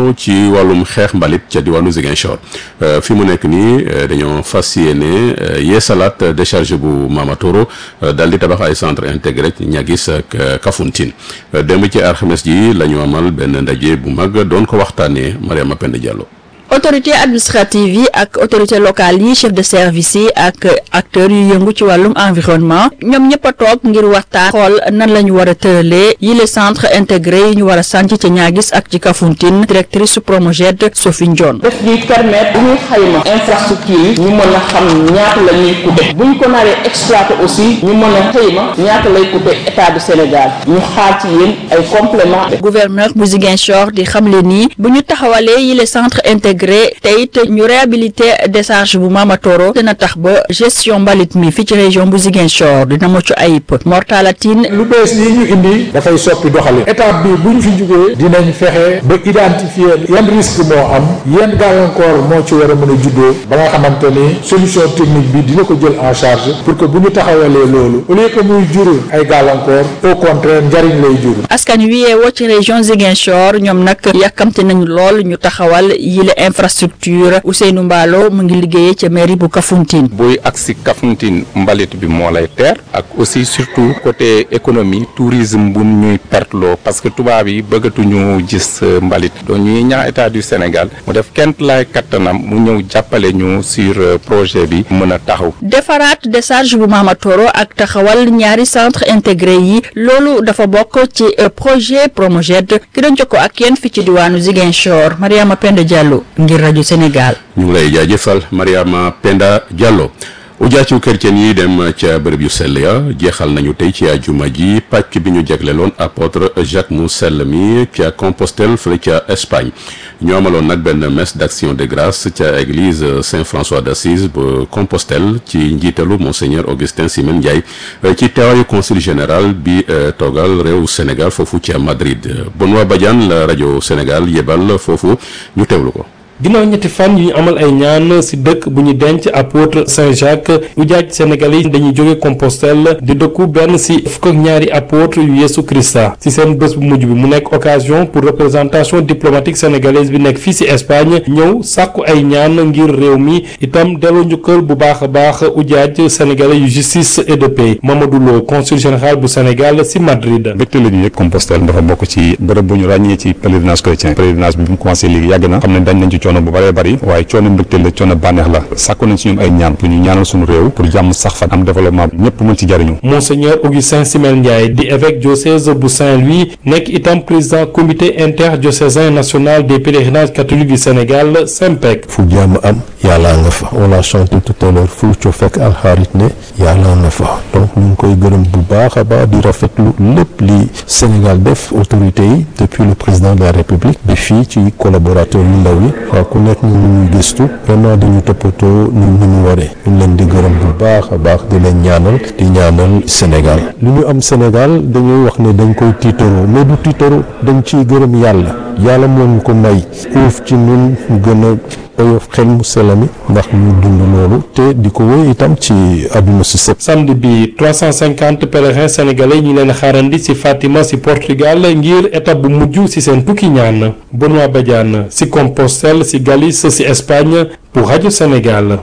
Diallo ci wàllum xeex mbalit ca diwaanu Ziguinchor fi mu nekk nii dañoo fas yéene yeesalaat décharge bu Mamatoro daal di tabax ay centre intégré ñagis ak Kafountine démb ci alxames ji la ñu amal benn ndaje bu mag doon ko waxtaanee Mariama Penda Diallo. autorité administrative yi ak autorité locale yi chef de service yi ak acteurs yu yëngu ci wàllum environnement ñoom ñëpp a toog ngir waxtaan xool nan la ñu war a tëralee yi les centres intégrés yi ñu war a sànc ci ñaagis ak ci Kafountine directrice su Promoged Sophie Ndione daf ñuy permettre bu ñuy xayma infrastructure yi ñu mën a xam ñaata la ñuy coûter bu ñu ko naree exploiter aussi ñu mën a xayma ñaata lay coûter état du Sénégal ñu xaar ci yéen ay complément gouverneur bu Ziguinchor di xamle nii bu ñu taxawalee yi les centres intégrés te it ñu réhabilité décharge bu Mamatoro dina tax ba gestion mbalit mi fi ci région bu Ziguinchor dina mucc ayib mortalatine lu bees yi ñu indi dafay soppi doxalin étape bi bu ñu fi jugee dinañ fexe ba identifier yan risque moo am yan gàllankoor moo ci war a mën a juddoo ba nga xamante ni solution technique bi dina ko jël en charge pour que bu ñu taxawalee loolu au lieu que muy jur ay gàllankoor au contraire njariñ lay jur. askan wi yeewoo ci région Ziguinchor ñoom nag yàkkamte nañu lool ñu taxawal yile infrastructure Ousseynou Mballo mu ngi liggéeyee ca mairie bu Kafountine. buy agsi Kafountine mbalit bi moo lay teer ak aussi surtout côté économie tourisme bu ñuy perteloo parce que tubaab yi bëggatuñu gis mbalit donc ñuy ñaax état du Sénégal mu def kent laay kattanam mu ñëw jàppale ñu sur projet bi mën a taxaw. defaraat décharge bu Mamatoro ak taxawal ñaari centre intégré yi loolu dafa bokk ci projet Promoged ki doon jokkoo ak yéen fi ci diwaanu Ziguinchor Mariama Penda Diallo ngir rajo Sénégal. ñu ngi lay jaajëfal Mariama Penda Diallo ujaacu chrétien yi dem ca bërëb yu sell ya jeexal nañu tey ci àjjuma ji pàcc bi ñu jagleloon apôtre Jacques mu sell mi ca Compostelle fële ca Espagne ñu amaloon nag benn messe d'action de grâce ca église Saint-François d'Assise bu Compostelle ci njiitalu monseigneur Augustin Simen Ndiaye ci teewaayu consul général bi toogal réew Sénégal foofu ca Madrid Benoît Badiane la rajo Sénégal yebal foofu ñu teewlu ko. ginnaaw ñetti fan yu ñu amal ay ñaan ci dëkk bu ñu denc apôtre Saint-Jacques ujaaj Sénégal yi dañuy jóge Compostelle di dëkku benn ci fukk ak ñaari apôtre yu Yeesu Christa ci seen bés bu mujj bi mu nekk occasion pour représentation diplomatique sénégalaise bi nekk fii ci Espagne ñëw sàkku ay ñaan ngir réew mi itam delloo njukkal bu baax a baax ujaaj sénégalais yu justice et de paix Mamadou Lo consul général bu Sénégal ci Madrid. mbégte la ñu yëg Compostelle dafa bokk ci bërëb bu ñu ràññee ci pèlerinage chrétien pèlerinage bi bi mu commencé léegi yàgg na xam ne dañ nañ ci coono bu bëree bëri waaye coono mbégte la coono bànneex la sàkku nañ ci ñoom ay ñaan pour ñu ñaanal suñu réew pour jàmm sax fan am développement bi ñëpp mën ci jariñu Monseigneur Augustin Simen Ndiaye di évêque diocèse bu Saint-Louis nekk itam président comité interdiocésain national des pèlerinages catholiques du Sénégal SEMPEC fu jàmm am yàlla nga fa on l'a chanté tout à l'heure fu co fekk alxarit ne yàlla nga fa donc ñu ngi koy gërëm bu baax a baax di rafetlu lépp li Sénégal def autorité yi depuis le président de la République bi fii ci collaborateur yu ndaw yi waaw ku nekk ñu ñuy gëstu vraiment dañu toppatoo ñu ñu ñu waree ñu leen di gërëm bu baax a baax di leen ñaanal di ñaanal Sénégal li ñu am Sénégal dañuy wax ne dañ koy tiitaroo mais du tiitaroo dañ ciy gërëm yàlla yàlla moo ñu ko may uuf ci ñun ñu gën a oyof xel mu selami ndax ñu dund loolu te di ko wéy itam ci àdduna si sëpp samedi bi 350 pèlerins sénégalais ñu leen xaarandi ci Fatima ci Portugal ngir étape bu mujj ci seen tukki ñaan Benoît Badiane ci Compostelle ci Galice ci Espagne pour rajo Sénégal.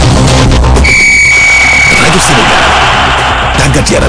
rajo Sénégal tàggat yaram.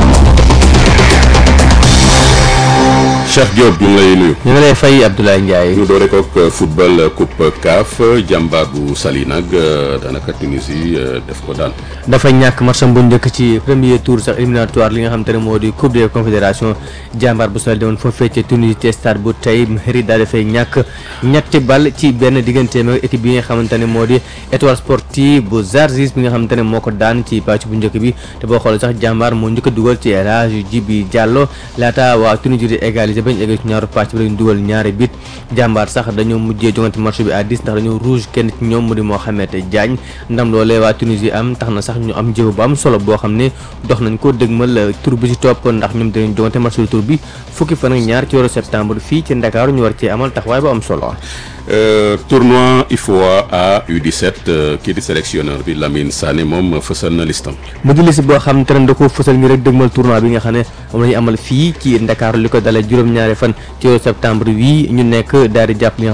Cheikh Diop ñu ngi lay nuyu. ñu ngi lay fay Abdoulaye Ndiaye. ñu doore kook football coupe CAF jàmbaar bu Saly nag daanaka Tunisie def ko daan. dafa ñàkk matcham bu njëkk ci premier tour sax éliminatoire li nga xam te ne moo di coupe des confédérations jàmbaar bu Saly demoon foofee ca Tunisie ci stade bu tey Mairie daal dafay ñàkk ñetti bal ci benn digganteem ak équipe bi nga xamante ne moo di étoile sportive bu Zarzis bi nga xamante ne moo ko daan ci pàcc bu njëkk bi te boo xoolee sax jàmbaar moo njëkk a dugal ci El Hadji Djibi Diallo laata waa Tunisie di égaliser bañ egg ci ñaaru pàcc bi lañu dugal ñaari bit jàmbaar sax dañoo mujjee jongante match bi à 10 ndax dañoo rouge kenn ci ñoom mu di Mohamed Diagne ndam loolee waa Tunisie am tax na sax ñu am jëw bu am solo boo xam ne dox nañ ko dëgmal tur bi ci topp ndax ñoom dañu jongante match bi tur bi fukki fan ak ñaar ci weeru septembre fii ci Ndakaaru ñu war cee amal taxawaay bu am solo tournoi IFOA A U17 kii di sélectionneur bi Lamine Sané moom fësal na listam mu di liste boo xam te ne da ko fësal ngi rek dëgmal tournoi bi nga xam ne moom la ñu amal fii ci Ndakaaru li ko dalee juróom-ñaari fan ci weeru septembre wii ñu nekk daal di jàpp li